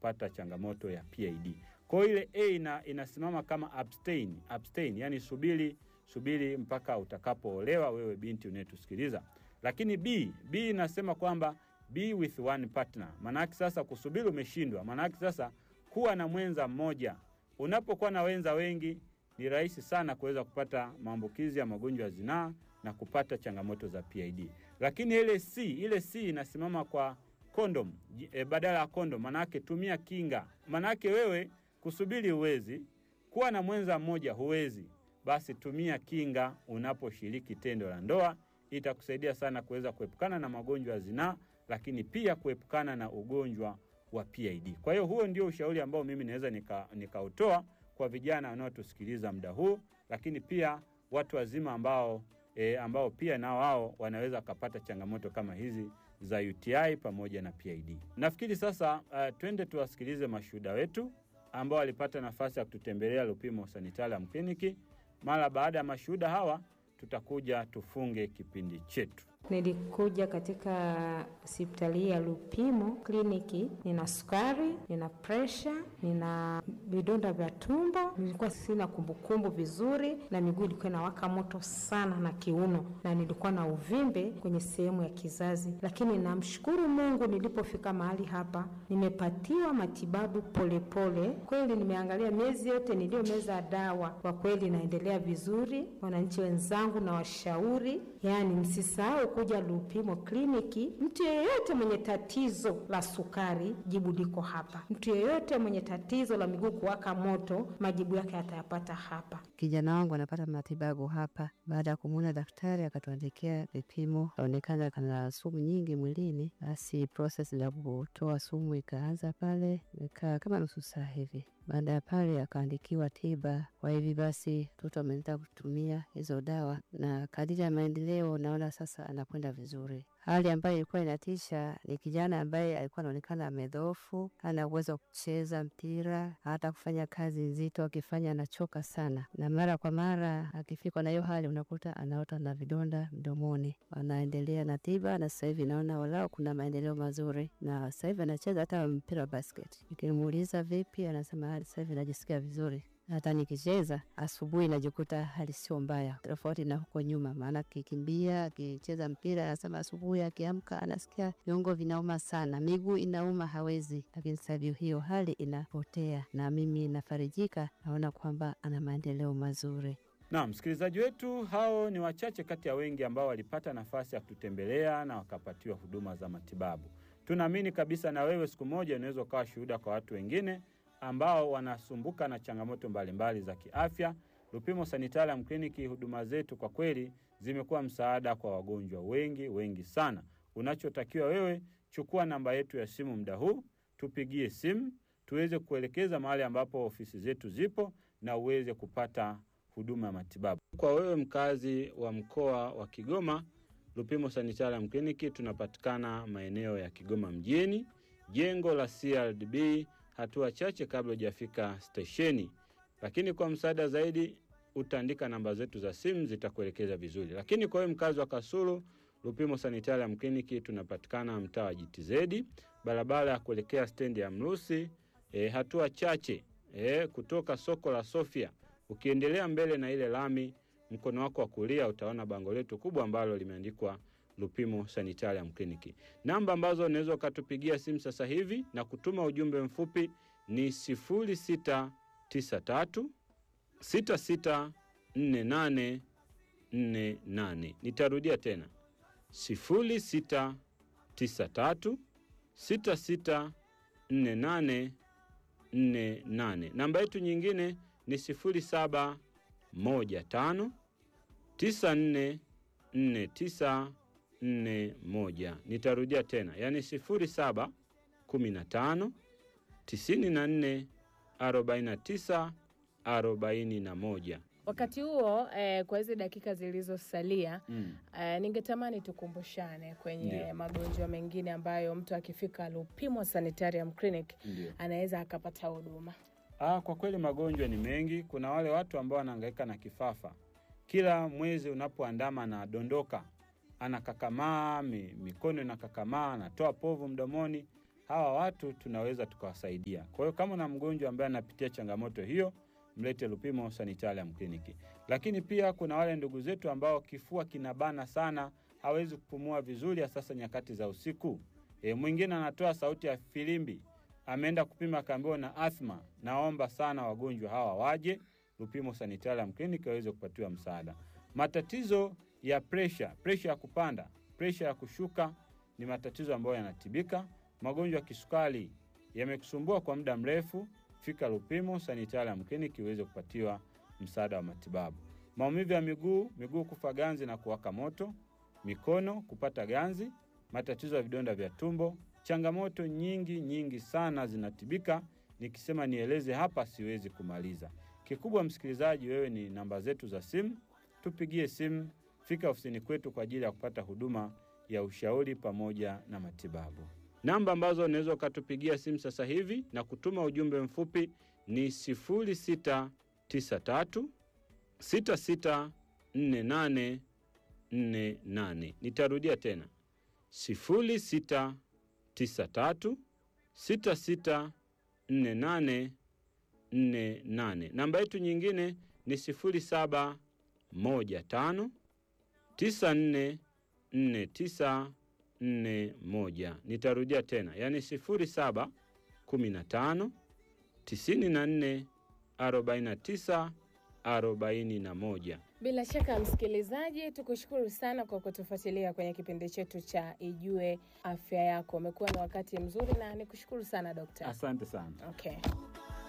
kupata changamoto ya PID. Kwa hiyo ile A ina, inasimama kama abstain, abstain, yani subiri subiri mpaka utakapoolewa wewe binti unayetusikiliza. Lakini B, B inasema kwamba be with one partner. Maanake sasa kusubiri umeshindwa, maanake sasa kuwa na mwenza mmoja. Unapokuwa na wenza wengi ni rahisi sana kuweza kupata maambukizi ya magonjwa ya zinaa na kupata changamoto za PID. Lakini ile C, ile C inasimama kwa kondom e, badala ya kondom, manake tumia kinga. Manake wewe kusubiri huwezi, kuwa na mwenza mmoja huwezi, basi tumia kinga unaposhiriki tendo la ndoa. Itakusaidia sana kuweza kuepukana na magonjwa ya zinaa, lakini pia kuepukana na ugonjwa wa PID. Kwa hiyo huo ndio ushauri ambao mimi naweza nikautoa nika kwa vijana wanaotusikiliza muda huu, lakini pia watu wazima ambao e, ambao pia nao wao wanaweza wakapata changamoto kama hizi za UTI pamoja na PID. Nafikiri sasa uh, twende tuwasikilize mashuhuda wetu ambao walipata nafasi ya kututembelea Lupimo Sanitarium Clinic. Mara baada ya mashuhuda hawa tutakuja tufunge kipindi chetu. Nilikuja katika hospitali ya Lupimo kliniki, nina sukari, nina presha, nina vidonda vya tumbo, nilikuwa sina kumbukumbu vizuri, na miguu ilikuwa inawaka moto sana na kiuno, na nilikuwa na uvimbe kwenye sehemu ya kizazi. Lakini namshukuru Mungu, nilipofika mahali hapa nimepatiwa matibabu polepole. Kweli nimeangalia miezi yote niliyomeza dawa, kwa kweli naendelea vizuri. Wananchi wenzangu na washauri, yani msisahau kuja Lupimo kliniki. Mtu yeyote mwenye tatizo la sukari, jibu liko hapa. Mtu yeyote mwenye tatizo la miguu kuwaka moto, majibu yake atayapata hapa. Kijana wangu anapata matibabu hapa. Baada ya kumwona daktari, akatuandikia vipimo, kaonekana kana sumu nyingi mwilini. Basi proses la kutoa sumu ikaanza pale, ikaa kama nusu saa hivi. Baada ya pale akaandikiwa tiba. Kwa hivi basi mtoto ameenda kutumia hizo dawa, na kadiri ya maendeleo naona sasa anakwenda vizuri. Hali ambayo ilikuwa inatisha ni kijana ambaye alikuwa anaonekana amedhoofu, hana uwezo wa kucheza mpira, hata kufanya kazi nzito, akifanya anachoka sana, na mara kwa mara akifikwa na hiyo hali unakuta anaota na vidonda mdomoni. Anaendelea na tiba, na sasa hivi naona walau kuna maendeleo mazuri, na sasa hivi anacheza hata mpira wa basket. Nikimuuliza vipi, anasema sasa hivi najisikia vizuri hata nikicheza asubuhi najikuta hali sio mbaya, tofauti na huko nyuma. Maana akikimbia akicheza mpira, anasema asubuhi akiamka anasikia viungo vinauma sana, miguu inauma, hawezi. Lakini sasa hivi hiyo hali inapotea, na mimi nafarijika, naona kwamba ana maendeleo mazuri. Na msikilizaji wetu, hao ni wachache kati ya wengi ambao walipata nafasi ya kututembelea na wakapatiwa huduma za matibabu. Tunaamini kabisa na wewe siku moja unaweza ukawa shuhuda kwa watu wengine ambao wanasumbuka na changamoto mbalimbali za kiafya. Lupimo Sanitarium Clinic, huduma zetu kwa kweli zimekuwa msaada kwa wagonjwa wengi wengi sana. Unachotakiwa wewe, chukua namba yetu ya simu muda huu, tupigie simu tuweze kuelekeza mahali ambapo ofisi zetu zipo na uweze kupata huduma ya matibabu. Kwa wewe mkazi wa mkoa wa Kigoma, Lupimo Sanitarium Clinic tunapatikana maeneo ya Kigoma mjini, jengo la CRDB hatua chache kabla hujafika stesheni. Lakini kwa msaada zaidi utaandika namba zetu za simu zitakuelekeza vizuri. Lakini kwa hiyo mkazi wa Kasulu, Lupimo Sanitarium Clinic tunapatikana mtaa wa JTZ, barabara ya kuelekea stendi ya Mrusi, e, hatua chache e, kutoka soko la Sofia. Ukiendelea mbele na ile lami, mkono wako wa kulia utaona bango letu kubwa ambalo limeandikwa Lupimo Sanitarium Clinic. Namba ambazo unaweza ukatupigia simu sasa hivi na kutuma ujumbe mfupi ni 0693 664848. Nitarudia tena 0693 664848. Namba yetu nyingine ni 0715 9449 nne moja. Nitarudia tena, yaani sifuri saba kumi na tano tisini na nne arobaini na tisa arobaini na moja. Wakati huo eh, kwa hizi dakika zilizosalia Mm. eh, ningetamani tukumbushane kwenye Ndio. magonjwa mengine ambayo mtu akifika Lupimo Sanitarium Clinic Ndio. anaweza akapata huduma. Ah, kwa kweli magonjwa ni mengi. Kuna wale watu ambao wanahangaika na kifafa, kila mwezi unapoandama anadondoka, anakakamaa, mi, mikono inakakamaa, anatoa povu mdomoni. hawa watu tunaweza tukawasaidia. Kwa hiyo kama na mgonjwa ambaye anapitia changamoto hiyo, mlete Lupimo Sanitarium Clinic. Lakini pia kuna wale ndugu zetu ambao kifua kinabana sana, hawezi kupumua vizuri, hasa sasa nyakati za usiku. E, mwingine anatoa sauti ya filimbi, ameenda kupima akaambiwa na athma. Naomba sana wagonjwa hawa waje Lupimo Sanitarium Clinic waweze kupatiwa msaada. Matatizo ya presha, presha ya kupanda, presha ya kushuka ni matatizo ambayo yanatibika. Magonjwa ya kisukari yamekusumbua kwa muda mrefu, fika Lupimo Sanitarium Clinic iweze kupatiwa msaada wa matibabu. Maumivu ya miguu, miguu kufa ganzi na kuwaka moto, mikono kupata ganzi, matatizo ya vidonda vya tumbo, changamoto nyingi nyingi sana zinatibika. Nikisema nieleze hapa siwezi kumaliza. Kikubwa msikilizaji, wewe ni namba zetu za simu, tupigie simu, fika ofisini kwetu kwa ajili ya kupata huduma ya ushauri pamoja na matibabu. Namba ambazo unaweza ukatupigia simu sasa hivi na kutuma ujumbe mfupi ni 0693 664848. Nitarudia tena 0693 664848. Namba yetu nyingine ni 0715 944941. Nitarudia tena, yaani 0715 94 49 41. Bila shaka msikilizaji, tukushukuru sana kwa kutufuatilia kwenye kipindi chetu cha Ijue Afya Yako. Umekuwa na wakati mzuri na nikushukuru sana dokta. Asante sana. Okay.